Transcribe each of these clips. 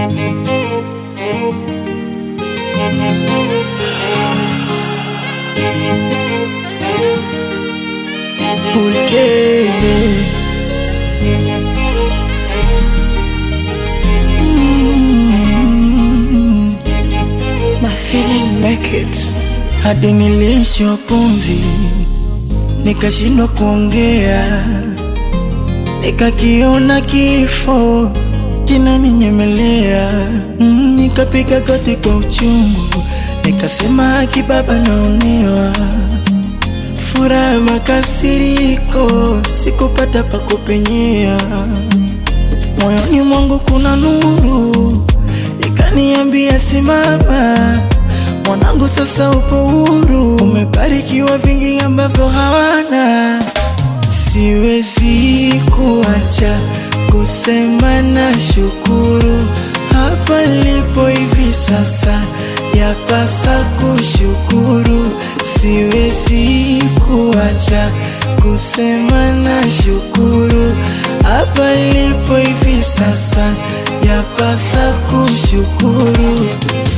My feeling make it. hadi niliishiwa pumzi, nikashindwa kuongea, nikakiona kifo kinaninyemelea. Mm, nikapiga goti kwa uchungu, nikasema haki Baba, naonewa furaha makasiriko, sikupata pa kupenyea. Moyoni mwangu kuna nuru ikaniambia simama, mwanangu, sasa upo huru, umebarikiwa vingi ambavyo hawana. Siwezi kuacha kusema na shukuru hapa lipo hivi sasa, yapasa kushukuru. Siwezi kuacha kusema na shukuru hapa lipo hivi sasa, yapasa kushukuru.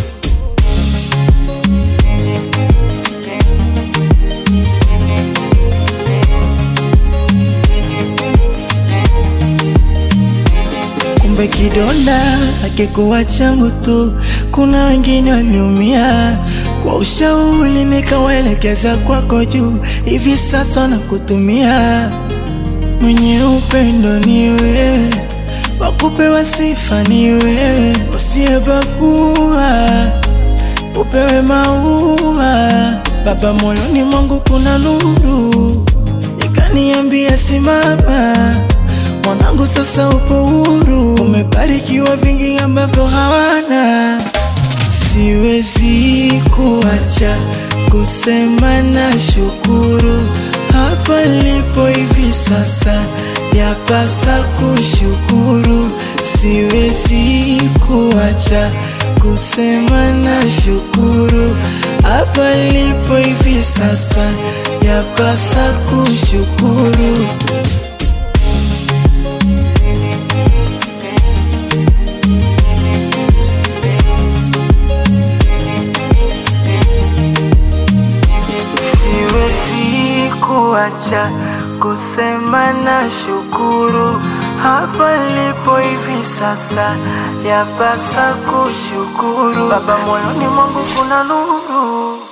Kumbe kidonda hakikuwa changu tu, kuna wengine waliumia. Kwa ushauri nikawaelekeza kwako juu, hivi sasa nakutumia. Mwenye upendo ni wewe, wakupewa sifa ni wewe, usiyebagua upewe maua. Baba, moyoni mwangu kuna nuru ikaniambia simama mwanangu, sasa upo huru, umebarikiwa vingi ambavyo hawana. Siwezi kuacha kusema na shukuru hapa lipo hivi sasa, yapasa kushukuru. Siwezi kuacha kusema na shukuru hapa lipo hivi sasa, yapasa kushukuru. Siwezi kuacha kusema na shukuru hapa lipo hivi sasa, yapasa kushukuru. Baba, moyoni mwangu kuna nuru